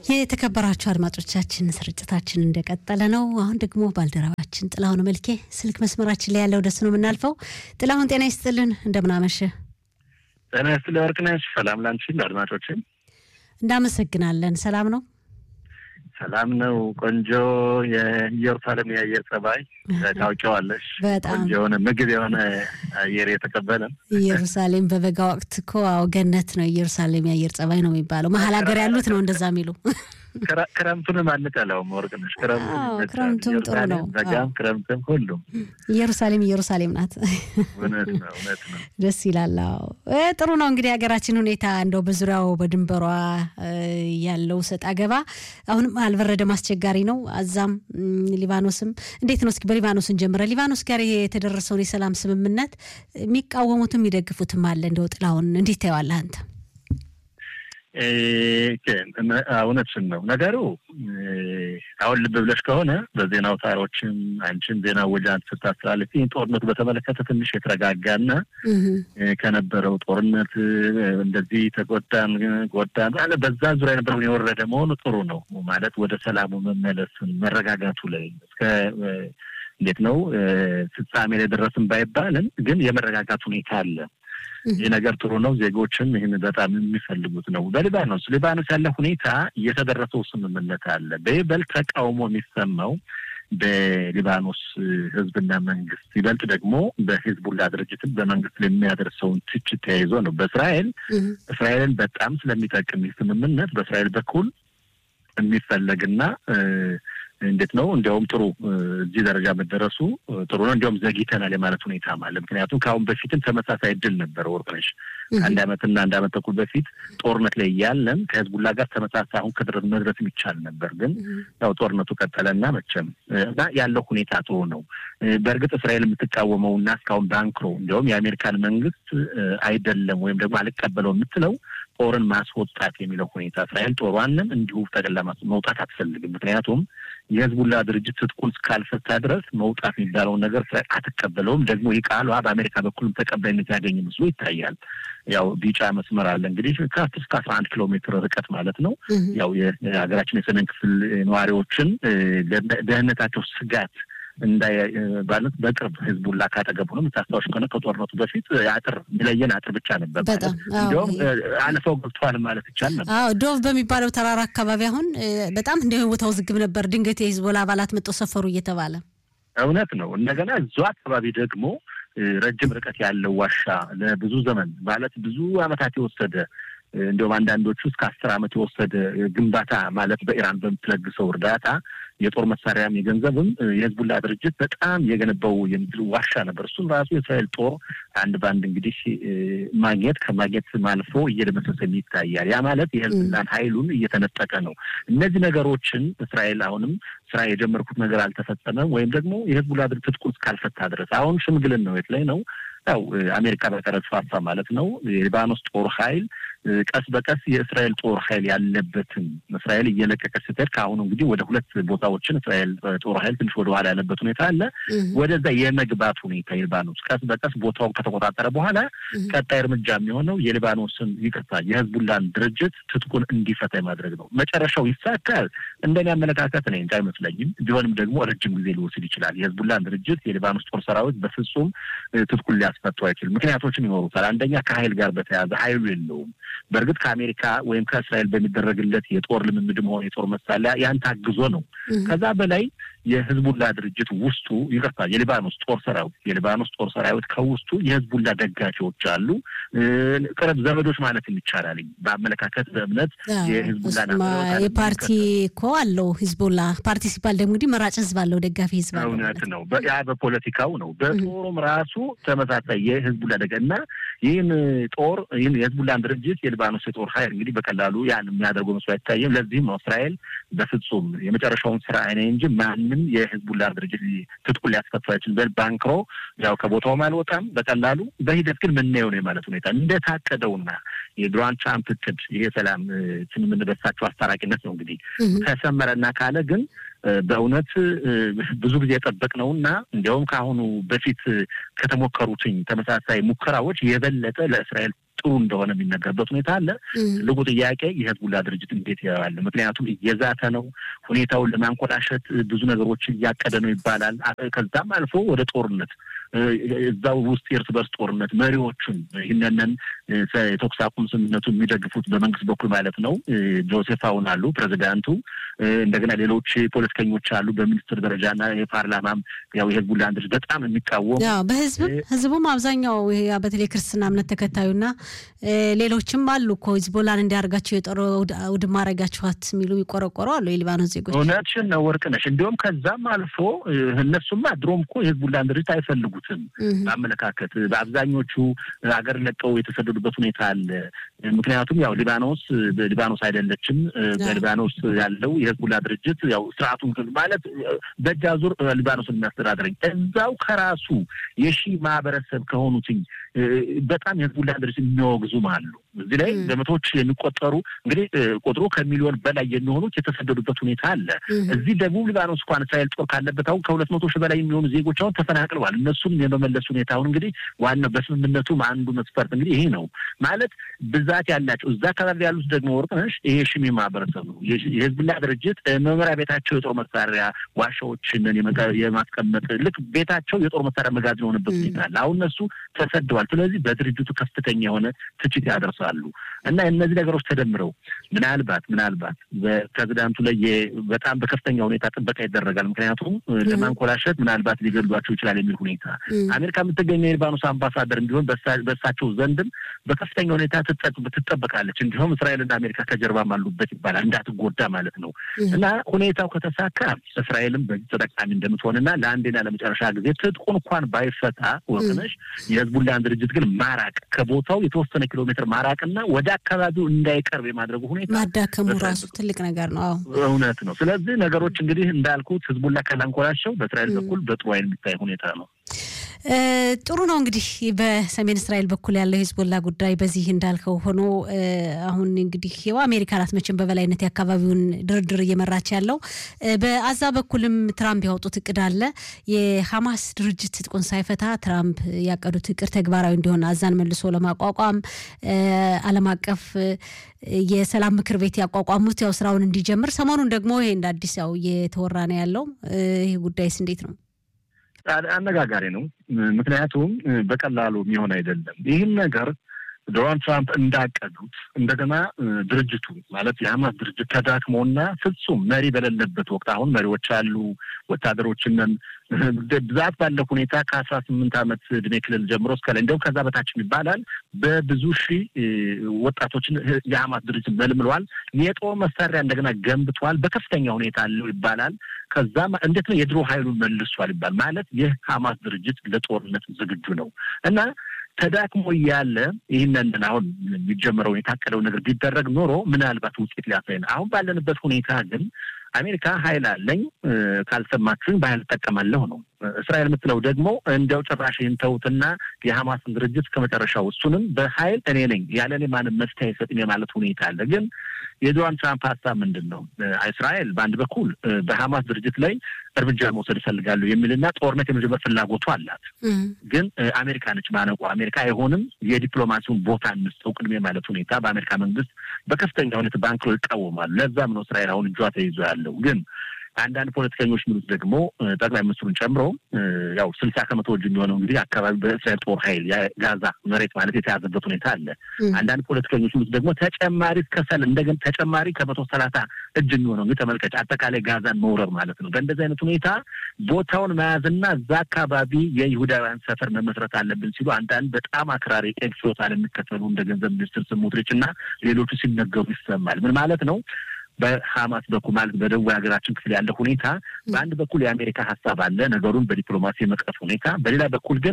የተከበራችሁ አድማጮቻችን ስርጭታችን እንደቀጠለ ነው። አሁን ደግሞ ባልደረባችን ጥላሁን መልኬ ስልክ መስመራችን ላይ ያለው ደስ ነው የምናልፈው። ጥላሁን ጤና ይስጥልን፣ እንደምናመሸ ጤና ይስጥልኝ ወርቅነሽ። ሰላም ላንቺ አድማጮችን እንዳመሰግናለን። ሰላም ነው ሰላም ነው። ቆንጆ የኢየሩሳሌም የአየር ጸባይ ታውቂዋለሽ። በጣም ቆንጆ የሆነ ምግብ የሆነ አየር የተቀበለ ኢየሩሳሌም በበጋ ወቅት እኮ አዎ ገነት ነው። ኢየሩሳሌም የአየር ጸባይ ነው የሚባለው። መሀል ሀገር ያሉት ነው እንደዛ የሚሉ ክረምቱንም አንጠላውም ወርቅነሽ። አዎ፣ ክረምቱም ጥሩ ነው። በጋም ክረምትም ሁሉም ኢየሩሳሌም ኢየሩሳሌም ናት። እውነት ነው እውነት ነው። ደስ ይላል። አዎ እ ጥሩ ነው እንግዲህ ሀገራችን ሁኔታ እንደው በዙሪያው በድንበሯ እ ያለው ሰጥ አገባ አሁንም አልበረደም፣ አስቸጋሪ ነው። አዛም እም፣ ሊባኖስም እንዴት ነው? እስኪ በሊባኖስ እንጀምረ። ሊባኖስ ጋር የተደረሰውን የሰላም ስምምነት የሚቃወሙትም የሚደግፉትም አለ። እንደው ጥላሁን እንዴት ታየዋለህ አንተ? እ፣ እውነትሽን ነው ነገሩ። እ፣ አሁን ልብ ብለሽ ከሆነ በዜና አውታሮችም አንቺም ዜና ወጃን ስታስተላልፊ ጦርነቱ በተመለከተ ትንሽ የተረጋጋና እህ እ፣ ከነበረው ጦርነት እ፣ እንደዚህ ተጎዳን ጎዳን አለ በዛ ዙሪያ የነበረውን የወረደ መሆኑ ጥሩ ነው ማለት ወደ ሰላሙ መመለስን መረጋጋቱ ላይ እስከ እ፣ እንዴት ነው እ፣ ፍጻሜ ላይ ደረስን ባይባልም ግን የመረጋጋት ሁኔታ አለ። ይህ ነገር ጥሩ ነው። ዜጎችም ይህን በጣም የሚፈልጉት ነው። በሊባኖስ ሊባኖስ ያለ ሁኔታ የተደረሰው ስምምነት አለ። በይበልጥ ተቃውሞ የሚሰማው በሊባኖስ ሕዝብና መንግስት ይበልጥ ደግሞ በሂዝቡላ ድርጅትን በመንግስት ላይ የሚያደርሰውን ትችት ተያይዞ ነው። በእስራኤል እህ እስራኤልን በጣም ስለሚጠቅም ይህ ስምምነት በእስራኤል በኩል የሚፈለግና እ፣ እንዴት ነው እንዲያውም ጥሩ እ፣ እዚህ ደረጃ መደረሱ እ፣ ጥሩ ነው። እንዲያውም ዘግይተናል የማለት ሁኔታ አለ። ምክንያቱም ከአሁን በፊትም ተመሳሳይ እድል ነበረ ወርቅነሽ አንድ አመትና አንድ አመት ተኩል በፊት ጦርነት ላይ እያለን ከህዝቡላ ጋር ተመሳሳይ አሁን ከድረስ መድረስ ይቻል ነበር። ግን ያው ጦርነቱ ቀጠለና መቼም እ፣ እና ያለው ሁኔታ ጥሩ ነው። እ፣ በእርግጥ እስራኤል የምትቃወመው እና እስካሁን ባንክሮ እንዲያውም የአሜሪካን መንግስት እ፣ አይደለም ወይም ደግሞ አልቀበለው የምትለው ጦርን ማስወጣት የሚለው ሁኔታ እስራኤል ጦሯንም እንዲሁ ጠቅላ ማስ- መውጣት አትፈልግም። ምክንያቱም የህዝቡላ ድርጅት ትጥቁን እስካልፈታ ድረስ መውጣት የሚባለውን ነገር እስራኤል አትቀበለውም። ደግሞ ይህ ቃሏ በአሜሪካ በኩልም ተቀባይነት ያገኝ መስሎ ይታያል። ያው ቢጫ መስመር አለ እንግዲህ ከአስር እስከ አስራ አንድ ኪሎ ሜትር ርቀት ማለት ነው። እህ ያው የሀገራችን የሰሜን ክፍል ነዋሪዎችን እ፣ ደ- ደህንነታቸው ስጋት እንዳይ እ፣ ማለት በቅርብ ህዝቡላ ካጠገቡ ነው። የምታስታውሽ ከሆነ ከጦርነቱ በፊት እ፣ አጥር የሚለየን አጥር ብቻ ነበር። በጣም ማለት አዎ። እንዲያውም እ፣ አልፈው ገብተዋል ማለት ይቻል ነበር። አዎ ዶቭ በሚባለው ተራራ አካባቢ አሁን እ፣ በጣም እንደ ቦታው ዝግብ ነበር። ድንገት የሂዝቦላ አባላት መጥተው ሰፈሩ እየተባለ እውነት ነው። እንደገና እዙ አካባቢ ደግሞ እ፣ ረጅም ርቀት ያለው ዋሻ ለብዙ ዘመን ማለት ብዙ ዓመታት የወሰደ እ፣ እንዲሁም አንዳንዶቹ እስከ አስር ዓመት የወሰደ እ፣ ግንባታ ማለት በኢራን በምትለግሰው እርዳታ የጦር መሳሪያም የገንዘብም እ፣ የህዝቡላ ድርጅት በጣም የገነባው የምድር ዋሻ ነበር። እሱም ራሱ የእስራኤል ጦር አንድ በአንድ እንግዲህ እ፣ ማግኘት ከማግኘት አልፎ እየደመሰሰ ይታያል። ያ ማለት የህዝቡላን ኃይሉን እየተነጠቀ ነው። እነዚህ ነገሮችን እስራኤል አሁንም ስራ የጀመርኩት ነገር አልተፈጸመም ወይም ደግሞ የህዝቡላ ድርጅት ትጥቁን እስካልፈታ ድረስ አሁን ሽምግልን ነው የት ላይ ነው ያው እ፣ አሜሪካ በቀረጽ ማለት ነው የሊባኖስ ጦር ኃይል እ፣ ቀስ በቀስ የእስራኤል ጦር ኃይል ያለበትን እስራኤል እየለቀቀች ስትሄድ ከአሁኑ እንግዲህ ወደ ሁለት ቦታዎችን እስራኤል እ፣ ጦር ኃይል ትንሽ ወደ ኋላ ያለበት ሁኔታ አለ። እህ ወደዛ የመግባት ሁኔታ የሊባኖስ ቀስ በቀስ ቦታውን ከተቆጣጠረ በኋላ እህ ቀጣይ እርምጃ የሚሆነው የሊባኖስን ይቅርታ የህዝቡላን ድርጅት ትጥቁን እንዲፈታ የማድረግ ነው። መጨረሻው ይሳካል እንደኔ አመለካከት እኔ እንጃ አይመስለኝም። ቢሆንም ደግሞ ረጅም ጊዜ ሊወስድ ይችላል። የህዝቡላን ድርጅት የሊባኖስ ጦር ሰራዊት በፍጹም እ፣ ትጥቁን ሊያስፈቱ አይችልም። ምክንያቶችም ይኖሩታል። አንደኛ ከኃይል ጋር በተያያዘ ኃይሉ የለውም። በእርግጥ ከአሜሪካ ወይም ከእስራኤል በሚደረግለት የጦር ልምምድም ሆነ የጦር መሳሪያ ያን ታግዞ ነው። እህ ከዛ በላይ የህዝቡላ ድርጅት ውስጡ ይቅርታ የሊባኖስ ጦር ሰራዊት የሊባኖስ ጦር ሰራዊት ከውስጡ የህዝቡላ ደጋፊዎች አሉ። እ፣ ቅርብ ዘመዶች ማለት ይቻላል። በአመለካከት በእምነት አዎ፣ የህዝቡላን እሱማ አመለካከት የፓርቲ እኮ አለው ሂዝቦላ ፓርቲ ሲባል ደግሞ እንግዲህ መራጭ ህዝብ አለው፣ ደጋፊ ህዝብ አለው እውነት ማለት ነው። ነው። በ- ያ በፖለቲካው ነው። በጦሩም ራሱ ተመሳሳይ የህዝቡላ ደጋ እና ይህን ጦር ይህን የህዝቡላን ድርጅት የሊባኖስ የጦር ኃይል እንግዲህ በቀላሉ ያን የሚያደርገው መስሎ አይታይም። ለዚህም ነው እስራኤል በፍጹም የመጨረሻውን ስራ አይነ እንጂ ማንም የህዝቡላ ድርጅት ትጥቁን ሊያስፈቱ አይችልም። በል ባንክሮ ያው ከቦታውም አልወጣም በቀላሉ በሂደት ግን ምናየው ነው የማለት ሁኔታ እንደታቀደውና የዶናልድ ትራምፕ እቅድ ይሄ ሰላም እ፣ የምንደርሳቸው አስታራቂነት ነው እንግዲህ እህ ከሰመረና ካለ ግን እ፣ በእውነት እ፣ ብዙ ጊዜ የጠበቅነውና እንዲያውም ከአሁኑ በፊት ከተሞከሩትኝ ተመሳሳይ ሙከራዎች የበለጠ ለእስራኤል ጥሩ እንደሆነ የሚነገርበት ሁኔታ አለ። ትልቁ ጥያቄ የህዝቡላ ድርጅት እንዴት ያዋል? ምክንያቱም እየዛተ ነው። ሁኔታውን ለማንኮላሸት ብዙ ነገሮችን እያቀደ ነው ይባላል። ከዛም አልፎ ወደ ጦርነት እዛው ውስጥ የእርስ በርስ ጦርነት መሪዎቹን ይህንንን የተኩስ አቁም ስምምነቱን የሚደግፉት በመንግስት በኩል ማለት ነው ጆሴፍ አውን አሉ ፕሬዚዳንቱ። እንደገና ሌሎች ፖለቲከኞች አሉ በሚኒስትር ደረጃና የፓርላማም ያው የህዝቡላን ድርጅት በጣም የሚቃወሙ በህዝብም ህዝቡም አብዛኛው በተለይ ክርስትና እምነት ተከታዩና ሌሎችም አሉ እኮ ሂዝቦላን እንዲያደርጋቸው የጦር ውድማ አረጋችኋት የሚሉ ይቆረቆሩ አሉ የሊባኖስ ዜጎች። እውነትሽን ነው ወርቅነሽ። እንዲሁም ከዛም አልፎ እነሱማ ድሮም እኮ የህዝቡላን ድርጅት አይፈልጉትም በአመለካከት በአብዛኞቹ ሀገር ለቀው የተሰደዱበት ሁኔታ አለ። ምክንያቱም ያው ሊባኖስ ሊባኖስ አይደለችም። በሊባኖስ ያለው የህዝቡላ ድርጅት ያው ስርዓቱን ማለት በእጅ አዙር ሊባኖስን የሚያስተዳድረኝ እዛው ከራሱ የሺ ማህበረሰብ ከሆኑትኝ በጣም የህዝቡላ ድርጅት የሚያወግዙም አሉ። እዚህ ላይ በመቶዎች የሚቆጠሩ እንግዲህ ቁጥሩ ከሚሊዮን በላይ የሚሆኑት የተሰደዱበት ሁኔታ አለ። እዚህ ደቡብ ሊባኖስ እንኳን እስራኤል ጦር ካለበት አሁን ከሁለት መቶ ሺህ በላይ የሚሆኑ ዜጎች አሁን ተፈናቅለዋል። እነሱም የመመለስ ሁኔታ አሁን እንግዲህ ዋናው በስምምነቱም አንዱ መስፈርት እንግዲህ ይሄ ነው ማለት ብዛት ያላቸው እዛ አካባቢ ያሉት ደግሞ ወርቅነሽ ይሄ ሽሚ ማህበረሰብ ነው። የህዝብላ ድርጅት መኖሪያ ቤታቸው የጦር መሳሪያ ዋሻዎችን የማስቀመጥ ልክ ቤታቸው የጦር መሳሪያ መጋዘን የሆነበት ሁኔታ አለ። አሁን እነሱ ተሰደዋል። ስለዚህ በድርጅቱ ከፍተኛ የሆነ ትችት ያደርሳሉ እና እነዚህ ነገሮች ተደምረው ምናልባት ምናልባት በፕሬዚዳንቱ ላይ በጣም በከፍተኛ ሁኔታ ጥበቃ ይደረጋል። ምክንያቱም ለማንኮላሸት ምናልባት ሊገድሏቸው ይችላል የሚል ሁኔታ አሜሪካ የምትገኘው የሊባኖስ አምባሳደር እንዲሆን በእሳቸው ዘንድም በከፍተኛ ሁኔታ ትጠበቃለች። እንዲሁም እስራኤልና አሜሪካ ከጀርባም አሉበት ይባላል እንዳትጎዳ ማለት ነው እና ሁኔታው ከተሳካ እስራኤልም በዚህ ተጠቃሚ እንደምትሆንና ለአንዴና ለመጨረሻ ጊዜ ትጥቁን እንኳን ባይፈታ ወቅነሽ የህዝቡላን ድርጅት ግን ማራቅ ከቦታው የተወሰነ ኪሎ ሜትር ማራቅና ወደ አካባቢው እንዳይቀርብ የማድረጉ ሁኔታ ማዳከሙ ራሱ ትልቅ ነገር ነው። እውነት ነው። ስለዚህ ነገሮች እንግዲህ እንዳልኩት ህዝቡላ ካላንኮላቸው በእስራኤል በኩል በጥሩ አይን የሚታይ ሁኔታ ነው። ጥሩ ነው እንግዲህ በሰሜን እስራኤል በኩል ያለው የሂዝቦላ ጉዳይ በዚህ እንዳልከው ሆኖ አሁን እንግዲህ ያው አሜሪካ ናት መቼም በበላይነት የአካባቢውን ድርድር እየመራች ያለው። በአዛ በኩልም ትራምፕ ያወጡት እቅድ አለ። የሐማስ ድርጅት ትጥቁን ሳይፈታ ትራምፕ ያቀዱት እቅድ ተግባራዊ እንዲሆን አዛን መልሶ ለማቋቋም ዓለም አቀፍ የሰላም ምክር ቤት ያቋቋሙት ያው ስራውን እንዲጀምር ሰሞኑን ደግሞ ይሄ እንደ አዲስ ያው እየተወራ ነው ያለው። ይህ ጉዳይስ እንዴት ነው? አነጋጋሪ ነው። ምክንያቱም በቀላሉ የሚሆን አይደለም። ይህን ነገር ዶናልድ ትራምፕ እንዳቀዱት እንደገና ድርጅቱ ማለት የሀማስ ድርጅት ተዳክሞና ፍጹም መሪ በሌለበት ወቅት አሁን መሪዎች አሉ፣ ወታደሮችንን ብዛት ባለ ሁኔታ ከአስራ ስምንት ዓመት እድሜ ክልል ጀምሮ እስከ ላይ እንዲሁም ከዛ በታችም ይባላል በብዙ ሺህ ወጣቶችን የሀማስ ድርጅት መልምለዋል። የጦር መሳሪያ እንደገና ገንብተዋል። በከፍተኛ ሁኔታ አለው ይባላል። ከዛም እንዴት ነው የድሮ ኃይሉን መልሷል ይባል ማለት ይህ ሀማስ ድርጅት ለጦርነት ዝግጁ ነው እና ተዳክሞ እያለ ይህንን አሁን የሚጀምረው የታቀደው ነገር ቢደረግ ኖሮ ምናልባት ውጤት ሊያሳይ ነው። አሁን ባለንበት ሁኔታ ግን አሜሪካ ኃይል አለኝ ካልሰማችሁኝ በኃይል እጠቀማለሁ ነው። እስራኤል የምትለው ደግሞ እንዲያው ጭራሽ ይህን ተውትና የሐማስን ድርጅት ከመጨረሻው እሱንም በኃይል እኔ ነኝ ያለ እኔ ማንም መፍትሄ አይሰጥም የማለት ሁኔታ አለ። ግን የዶናልድ ትራምፕ ሀሳብ ምንድን ነው? እስራኤል በአንድ በኩል በሐማስ ድርጅት ላይ እርምጃ መውሰድ ይፈልጋሉ የሚልና ጦርነት የመጀመር ፍላጎቱ አላት። ግን አሜሪካ ነች ማነቁ። አሜሪካ አይሆንም የዲፕሎማሲውን ቦታ እንስጠው ቅድሜ ማለት ሁኔታ በአሜሪካ መንግስት በከፍተኛ ሁኔታ ባንክሮ ይቃወማሉ። ለዛም ነው እስራኤል አሁን እጇ ተይዞ ያለው ግን አንዳንድ ፖለቲከኞች ሚሉት ደግሞ ጠቅላይ ሚኒስትሩን ጨምሮ ያው ስልሳ ከመቶ እጅ የሚሆነው እንግዲህ አካባቢ በእስራኤል ጦር ኃይል ጋዛ መሬት ማለት የተያዘበት ሁኔታ አለ። አንዳንድ ፖለቲከኞች ሚሉት ደግሞ ተጨማሪ ከሰል እንደገና ተጨማሪ ከመቶ ሰላሳ እጅ የሚሆነው እንግዲህ ተመልከች፣ አጠቃላይ ጋዛን መውረር ማለት ነው። በእንደዚህ አይነት ሁኔታ ቦታውን መያዝና እዛ አካባቢ የይሁዳውያን ሰፈር መመስረት አለብን ሲሉ አንዳንድ በጣም አክራሪ ኤክሶታል የሚከተሉ እንደ ገንዘብ ሚኒስትር ስሞትሪች እና ሌሎቹ ሲነገሩ ይሰማል። ምን ማለት ነው? በሀማስ በኩል ማለት በደቡብ ሀገራችን ክፍል ያለ ሁኔታ በአንድ በኩል የአሜሪካ ሀሳብ አለ ነገሩን በዲፕሎማሲ የመቅረፍ ሁኔታ፣ በሌላ በኩል ግን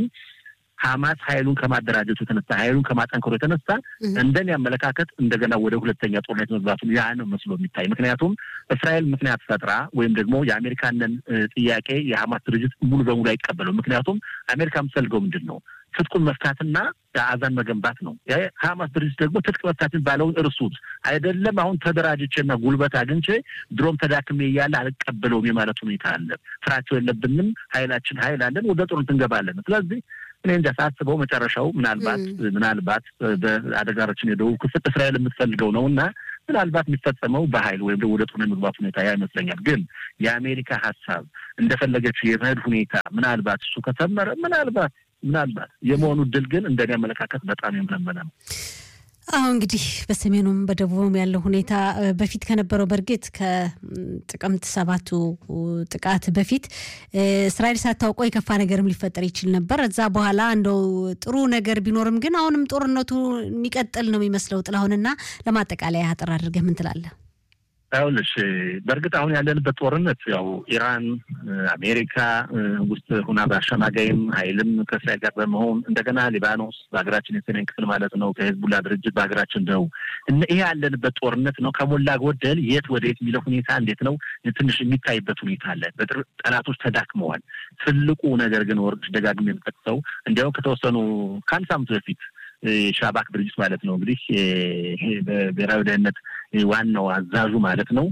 ሀማስ ኃይሉን ከማደራጀቱ የተነሳ ኃይሉን ከማጠንከሩ የተነሳ እንደኔ አመለካከት እንደገና ወደ ሁለተኛ ጦርነት መግባቱን ያ ነው መስሎ የሚታይ። ምክንያቱም እስራኤል ምክንያት ፈጥራ ወይም ደግሞ የአሜሪካንን ጥያቄ የሀማስ ድርጅት ሙሉ በሙሉ አይቀበለው። ምክንያቱም አሜሪካ የምትፈልገው ምንድን ነው? ትጥቁን መፍታትና አዛን መገንባት ነው። ሀማስ ድርጅት ደግሞ ትጥቅ መፍታትን ባለውን እርሱት አይደለም። አሁን ተደራጅቼና ጉልበት አግኝቼ ድሮም ተዳክሜ እያለ አልቀበለውም የማለት ሁኔታ አለ። ፍራቸው የለብንም፣ ኃይላችን ኃይል አለን፣ ወደ ጦርነት እንገባለን። ስለዚህ እኔ እንጃ ሳስበው መጨረሻው ምናልባት ምናልባት በአደጋችን የደቡብ ክፍል እስራኤል የምትፈልገው ነው እና ምናልባት የሚፈጸመው በኃይል ወይም ወደ ጦርነት መግባት ሁኔታ ያ ይመስለኛል። ግን የአሜሪካ ሀሳብ እንደፈለገችው የመሄድ ሁኔታ ምናልባት እሱ ከሰመረ ምናልባት ምናልባት የመሆኑ ድል ግን እንደኔ አመለካከት በጣም የምለመነ ነው። አሁ እንግዲህ በሰሜኑም በደቡብም ያለው ሁኔታ በፊት ከነበረው በእርግጥ ከጥቅምት ሰባቱ ጥቃት በፊት እስራኤል ሳታውቀው የከፋ ነገርም ሊፈጠር ይችል ነበር። እዛ በኋላ እንደው ጥሩ ነገር ቢኖርም ግን አሁንም ጦርነቱ የሚቀጥል ነው የሚመስለው። ጥላሁንና ለማጠቃለያ አጠር አድርገህ ምን ትላለህ? ይኸውልሽ በእርግጥ አሁን ያለንበት ጦርነት ያው ኢራን አሜሪካ ውስጥ ሁና በአሸማጋይም ኃይልም ከእስራኤል ጋር በመሆን እንደገና ሊባኖስ በሀገራችን የሰሜን ክፍል ማለት ነው ከሄዝቡላ ድርጅት በሀገራችን ነው ይሄ ያለንበት ጦርነት ነው። ከሞላ ጎደል የት ወደ የት የሚለው ሁኔታ እንዴት ነው ትንሽ የሚታይበት ሁኔታ አለ። ጠላቶች ተዳክመዋል። ትልቁ ነገር ግን ወርቅሽ ደጋግሜ የምጠቅሰው እንዲያውም ከተወሰኑ ከአንድ ሳምንት በፊት ሻባክ ድርጅት ማለት ነው እንግዲህ በብሔራዊ ደህንነት ዋናው አዛዡ ማለት ነው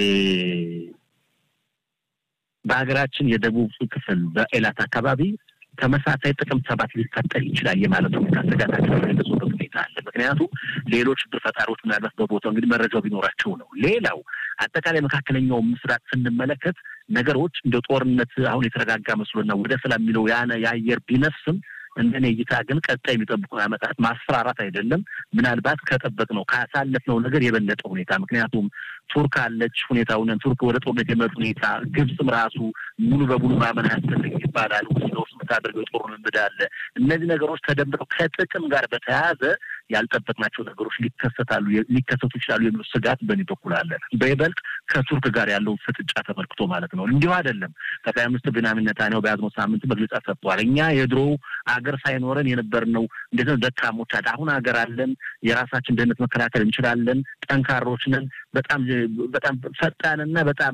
በሀገራችን የደቡብ ክፍል በኤላት አካባቢ ተመሳሳይ ጥቅምት ሰባት ሊፈጠር ይችላል የማለት ሁኔታ ስጋታቸው የገለጹበት ሁኔታ አለ። ምክንያቱም ሌሎች ብር ፈጣሪዎች ምናልባት በቦታው እንግዲህ መረጃው ቢኖራቸው ነው። ሌላው አጠቃላይ መካከለኛው ምስራቅ ስንመለከት ነገሮች እንደ ጦርነት አሁን የተረጋጋ መስሎና ወደ ሰላም የሚለው ያነ የአየር ቢነፍስም እንደኔ እይታ ግን ቀጣይ የሚጠብቁ ዓመታት ማስፈራራት አይደለም፣ ምናልባት ከጠበቅነው ካሳለፍነው ነገር የበለጠ ሁኔታ ምክንያቱም ቱርክ አለች ሁኔታውን ቱርክ ወደ ጦርነት የመጡ ሁኔታ ግብፅም ራሱ ሙሉ በሙሉ ማመን አያስፈልግ ይባላል። ውስጥ ለውስጥ የምታደርገው የጦር ልምድ አለ። እነዚህ ነገሮች ተደምረው ከጥቅም ጋር በተያያዘ ያልጠበቅናቸው ነገሮች ሊከሰታሉ ሊከሰቱ ይችላሉ የሚሉ ስጋት በእኔ በኩል አለ። በይበልጥ ከቱርክ ጋር ያለውን ፍጥጫ ተመልክቶ ማለት ነው። እንዲሁ አይደለም ጠቅላይ ሚኒስትር ቤንያሚን ኔታንያሁ በያዝነው ሳምንት መግለጫ ሰጥተዋል። እኛ የድሮ አገር ሳይኖረን የነበርነው እንዴት ነው ደካሞች፣ አሁን ሀገር አለን፣ የራሳችን ደህንነት መከላከል እንችላለን፣ ጠንካሮች ነን፣ በጣም በጣም ፈጣንና በጣም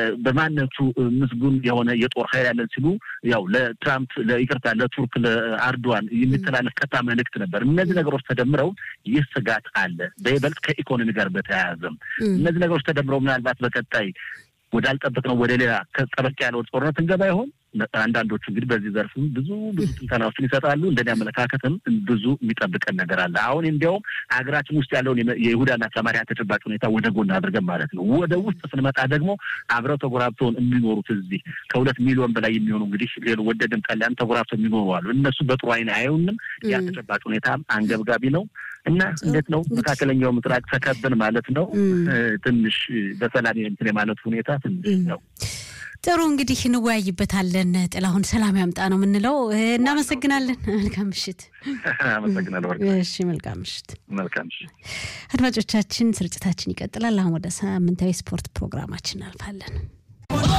በማንነቱ ምስጉን የሆነ የጦር ኃይል ያለን ሲሉ ያው ለትራምፕ ለይቅርታ ለቱርክ ለአርዶዋን የሚተላለፍ ቀጥታ መልእክት ነበር። እነዚህ ነገሮች ተደምረው ይህ ስጋት አለ። በይበልጥ ከኢኮኖሚ ጋር በተያያዘም እነዚህ ነገሮች ተደምረው ምናልባት በቀጣይ ወዳልጠበቅነው ወደ ሌላ ከጠበቅ ያለው ጦርነት እንገባ ይሆን? አንዳንዶቹ እንግዲህ በዚህ ዘርፍም ብዙ ብዙ ትንተናዎችን ይሰጣሉ። እንደኔ አመለካከትም ብዙ የሚጠብቀን ነገር አለ። አሁን እንዲያውም ሀገራችን ውስጥ ያለውን የይሁዳና ሰማሪያ ተጨባጭ ሁኔታ ወደ ጎን አድርገን ማለት ነው። ወደ ውስጥ ስንመጣ ደግሞ አብረው ተጎራብተውን የሚኖሩት እዚህ ከሁለት ሚሊዮን በላይ የሚሆኑ እንግዲህ ሌሎ ወደድም ጠላን ተጎራብተው የሚኖሩ አሉ። እነሱ በጥሩ አይን አያዩንም። ያ ተጨባጭ ሁኔታ አንገብጋቢ ነው እና እንዴት ነው መካከለኛው ምስራቅ ተከብን ማለት ነው። ትንሽ በሰላም እንትን የማለት ሁኔታ ትንሽ ነው። ጥሩ እንግዲህ እንወያይበታለን። ጥላሁን ሰላም ያምጣ ነው የምንለው። እናመሰግናለን። መልካም ምሽት። አመሰግናለሁ። እሺ፣ መልካም ምሽት። መልካም ምሽት አድማጮቻችን፣ ስርጭታችን ይቀጥላል። አሁን ወደ ሳምንታዊ ስፖርት ፕሮግራማችን እናልፋለን።